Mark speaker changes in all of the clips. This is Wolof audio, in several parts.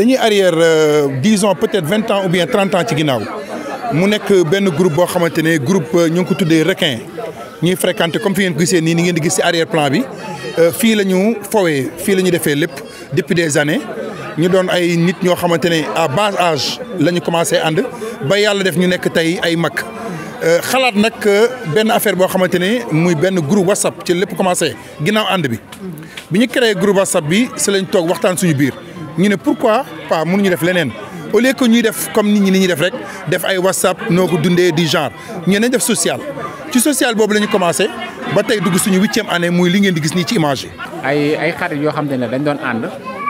Speaker 1: dañuy arrière disons peut-être vingt ans ou bien trente ans ci ginnaaw mu nekk benn groupe boo xamante ne groupe ñu ngi ko tuddee requin ñuy fréquenté comme fi ngeen ko gisee nii ni ngeen di gis ci arrière plan bi fii la ñu fowee fii la ñu defee lépp depuis des années ñu doon ay nit ñoo xamante ne à bas âge la ñu commencé ànd ba yàlla def ñu nekk tey ay mag xalaat nag benn affaire boo xamante ne muy benn groupe whatsapp ci lépp commencé ginnaaw ànd bi bi ñu créé groupe whatsapp bi si lañ toog waxtaan suñu biir ñu ne pourquoi pas mënuñu def leneen au lieu que ñuy def comme nit ñi ni ñuy def rek def ay whatsapp noo ko dundee du genre ñu nañ def social ci social boobu la ñu commencé ba tey dugg suñu huitième année muy li ngeen di gis nii ci image yi.
Speaker 2: ay ay xarit yoo xam te ne dañ doon ànd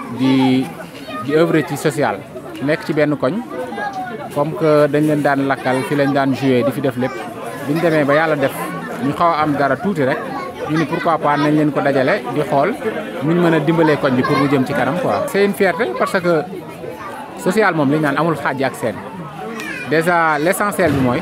Speaker 2: di di œuvre ci social nekk ci benn koñ comme que dañ leen daan lakkal fi lañ daan joué di fi def lépp biñ demee ba yàlla def ñu xaw a am dara tuuti rek ñu ni pourquoi pas nañ leen ko dajale di xool nuñ mën a dimbalee koñ bi pour mu jëm ci kanam quoi. c'est une fierté parce que social moom li ñu naan amul xaaj ak seen déjà l'essentiel bi mooy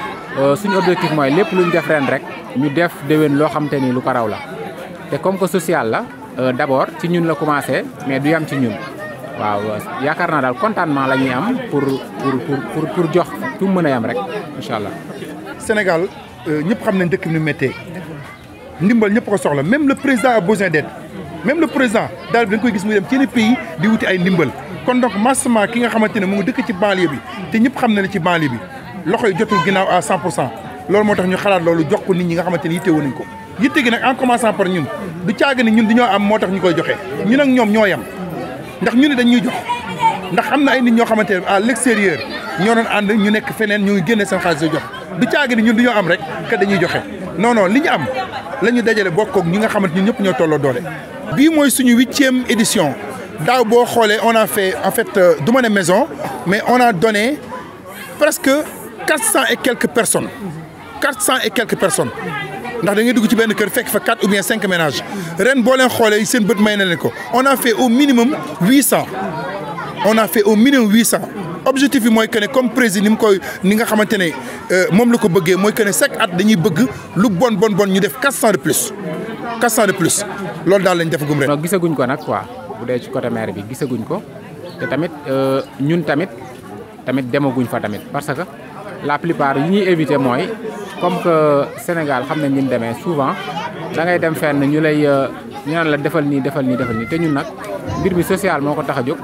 Speaker 2: suñu objectif mooy lépp luñ def ren rek ñu def déwén loo xam te ni lu ko raw la te comme que social la d'abord ci ñun la commencé mais du yam ci ñun. waaw yaakaar naa daal contentement la ñuy am pour pour pour pour jox tu mën a yam rek incha allah.
Speaker 1: Sénégal ñëpp xam nañ dëkk bi nu méttee ndimbal ñëpp ko soxla même le président a besoin d'aide même le président daal dañ koy gis muy dem ci yenn pays di wuti ay ndimbal kon donc massivement ki nga xamante ne mu ngi dëkk ci banlieue bi te ñëpp xam na ne ci banlieue bi loxo yi jotul ginnaaw à 100 pour cent loolu moo tax ñu xalaat loolu jox ko nit ñi nga xamante ne yittewoo nañ ko yitte gi nag en commençant par ñun du caaga ni ñun dañoo am moo tax ñu koy joxe ñun ak ñoom ñoo yam ndax ñu ne dañ ñuy jox ndax am na ay nit ñoo xamante ne à l'extérieur ñoo doon ànd ñu nekk feneen ñu ngi génne seen xaalis jox du caagi ni ñun du ñoo am rek que dañuy joxe non non li ñu am la ñu dajale bokk ak ñi nga xamante ñun ñëpp ñoo tolloo doole. bii mooy suñu huitième édition daaw boo xoolee on a fait en fait du ma ne maison mais on a donné presque quatre cent et quelques personnes quatre cent et quelques personnes. ndax da ngay dugg ci benn kër fekk fa quatre ou bien cinq ménages ren boo leen xoolee seen bët may na leen ko on a fait au minimum huit cent on a fait au minimum huit cent objectif bi mooy que ne comme président ni mu koy ni nga xamante ne moom la ko bëggee mooy que ne chaque at dañuy bëgg lu bon bon bon ñu def quatre cent de plus quatre cent de plus loolu daal lañ defagum ren.
Speaker 2: non gisaguñ ko nag quoi bu dee ci côté maire bi gisaguñ ko te tamit ñun tamit tamit demaguñ fa tamit parce que la plupart yi ñuy éviter mooy. comme que Sénégal xam nañ ni mu demee souvent da ngay dem fenn ñu lay ñu naan la defal nii defal nii defal nii te ñun nag mbir mi social moo ko tax a jóg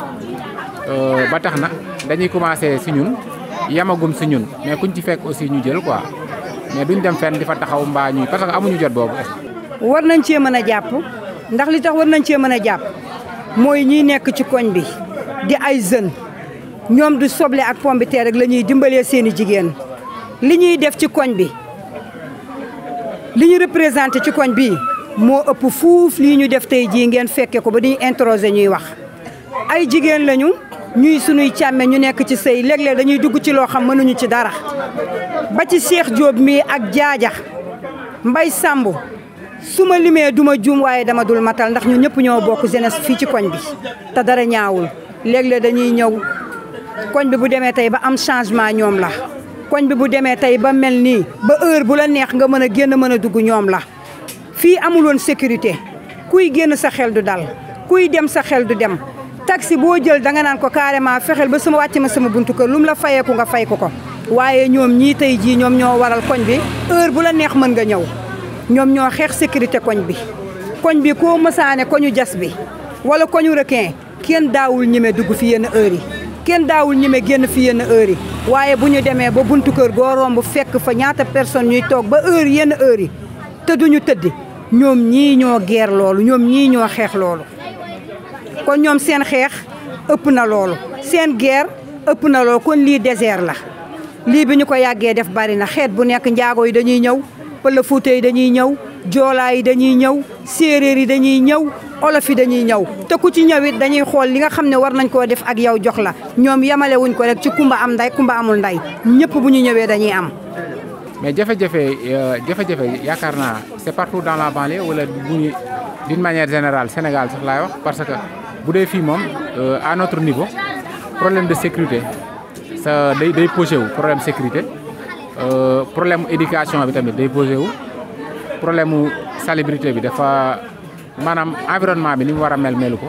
Speaker 2: ba tax na dañuy commencer si ñun yamagum si ñun mais kuñ ci fekk aussi ñu jël quoi mais duñ dem fenn di fa taxaw mbaa ñuy parce que amuñu jot boobu.
Speaker 3: war nañ cee mën a jàpp ndax li tax war nañ cee mën a jàpp mooy ñiy nekk ci koñ bi di ay jeunes ñoom du soble ak pomme de terre rek la ñuy dimbalee seeni jigéen li ñuy def ci koñ bi. li ñu représenté ci koñ bii moo ëpp fuuf lii ñu def tey jii ngeen fekke ko ba dañuy introsé ñuy wax ay jigéen lañu ñuy sunuy càmme ñu nekk ci sëy léeg-léeg dañuy dugg ci loo xam mënuñu ci dara ba ci Cheikh Diop mii ak jaaja Mbay Samb su ma limee duma juum waaye dama dul matal ndax ñu ñëpp ñoo bokk jeunesse fii ci koñ bi te dara ñaawul léeg-léeg dañuy ñëw koñ bi bu demee tey ba am changement ñoom la koñ bi bu demee tey ba mel nii ba heure bu la neex nga mën a génn mën a dugg ñoom la fii amul woon sécurité kuy génn sa xel du dal kuy dem sa xel du dem taxi boo jël danga naan ko carrément fexeel ba sama wàcc ma sama buntu kër lu mu la fayeeku nga fay ko ko waaye ñoom ñii tey jii ñoom ñoo waral koñ bi heure bu la neex mën nga ñëw ñoom ñoo xeex sécurité koñ bi koñ bi koo mësaane koñu jas bi wala koñu requin kenn daawul ñeme dugg fi yenn heure yi kenn daawul ñeme génn fi yenn heure yi waaye bu ñu demee ba buntu kër goo romb fekk fa ñaata personne ñuy toog ba heure yenn heure yi te duñu tëddi ñoom ñii ñoo geer loolu ñoom ñii ñoo xeex loolu kon ñoom seen xeex ëpp na loolu seen geer ëpp na loolu kon lii désert la lii bi ñu ko yàggee def bari na xeet bu nekk njaago yi dañuy ñëw pël fuuta yi dañuy ñëw joolaa yi dañuy ñëw séeréer yi dañuy ñëw olof yi dañuy ñëw te ku ci ñëw it dañuy xool li nga xam ne war nañ koo def ak yow jox la ñoom yemale wuñ ko rek ci kumba am nday kumba amul nday ñëpp bu ñu ñëwee dañuy am.
Speaker 2: mais jafe-jafe jafe-jafe yaakaar naa c'est partout dans la banlieue wala bu ñu d'une manière générale Sénégal sax laay wax parce que bu dee fii moom à notre niveau problème de sécurité sa day day posé wu problème sécurité problème éducation bi tamit day posé wu problème mu salubrité bi dafa. maanaam environnement bi ni mu war a mel melu ko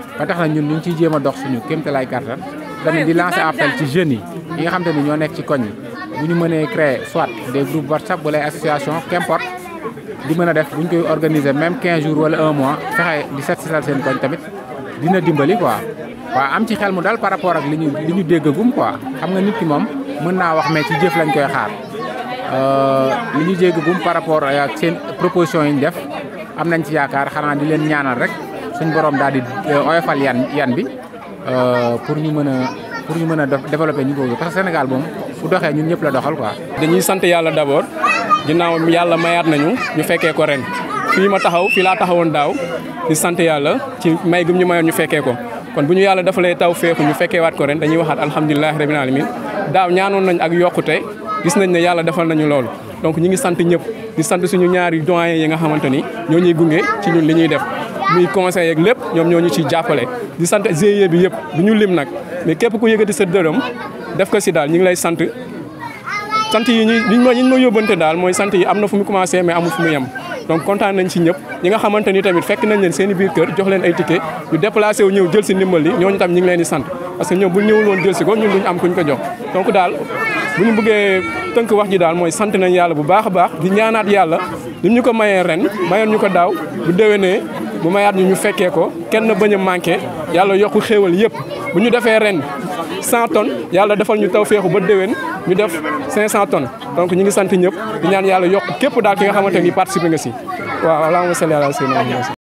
Speaker 2: ba tax na ñun ñu ngi ciy jéem a dox suñu kéemtalaay kàttan tamit di lancer appel ci jeunes yi yi nga xam te ni ñoo nekk ci koñ yi bu ñu mënee créer soit des groupes WhatsApp wala ay association qu'importe di mën a def bu ñu koy organiser même 15 jours wala un mois fexe di set setal seen koñ tamit dina dimbali quoi. waaw am ci xel mu dal par rapport ak li ñu li ñu déggagum quoi xam nga nit ki moom mën naa wax mais ci jëf lañ koy xaar li ñu déggagum par rapport ak seen proposition yi ñu def am nañ ci yaakaar xanaa di leen ñaanal rek suñ borom daal di oyofal yan yan bi pour ñu mën a pour ñu mën a développer ñu boobu parce que Sénégal moom bu doxee ñun ñëpp la doxal quoi.
Speaker 4: dañuy sant yàlla d'abord ginnaaw yàlla mayaat nañu ñu fekkee ko ren fii ma taxaw fii laa taxawoon daaw di sant yàlla ci may gum ñu mayoon ñu fekkee ko. kon bu ñu yàlla defalee taw feexu ñu fekkee waat ko ren dañuy waxaat alhamdulilah rabbil alamin daaw ñaanoon nañ ak yokkute gis nañ ne yàlla defal nañu loolu donc ñi ngi sant ñëpp di sant suñu ñaari doyen yi nga xamante ni ñoo ñuy gunge ci ñun li ñuy def muy conseil yeeg lépp ñoom ñoo ñu ciy jàppale di sant GIE bi yëpp du ñu lim nag mais képp ku yëkkati sa dërëm def ko si daal ñi ngi lay sant sant yi ñu liñ ma ñu ma yóbbante daal mooy sant yi am na fu mu commencé mais amul fu mu yem donc kontaan nañ ci ñëpp ñi nga xamante ni tamit fekk nañ leen seen i biir kër jox leen ay ticket ñu déplacé wu ñëw jël si ndimbal li ñooñu tam ñi ngi leen di sant parce que ñoom bu ñëwul woon jël si ko ñun duñ am kuñ ko jox donc daal bu ñu bëggee tënk wax ji daal mooy sant nañ yàlla bu baax a baax di ñaanaat yàlla lim ñu ko mayee ren mayoon ñu ko daaw bu déwénee bu mayaat ñu ñu fekkee ko kenn bañ a manqué yàlla yokku xéewal yëpp bu ñu defee ren 100 tonnes yàlla defal ñu taw feexu ba déwén ñu def 500 tonnes donc ñu ngi sant ñëpp di ñaan yàlla yokk képp daal ki nga xamante ni participé nga si waaw allahumma salli ala sayyidina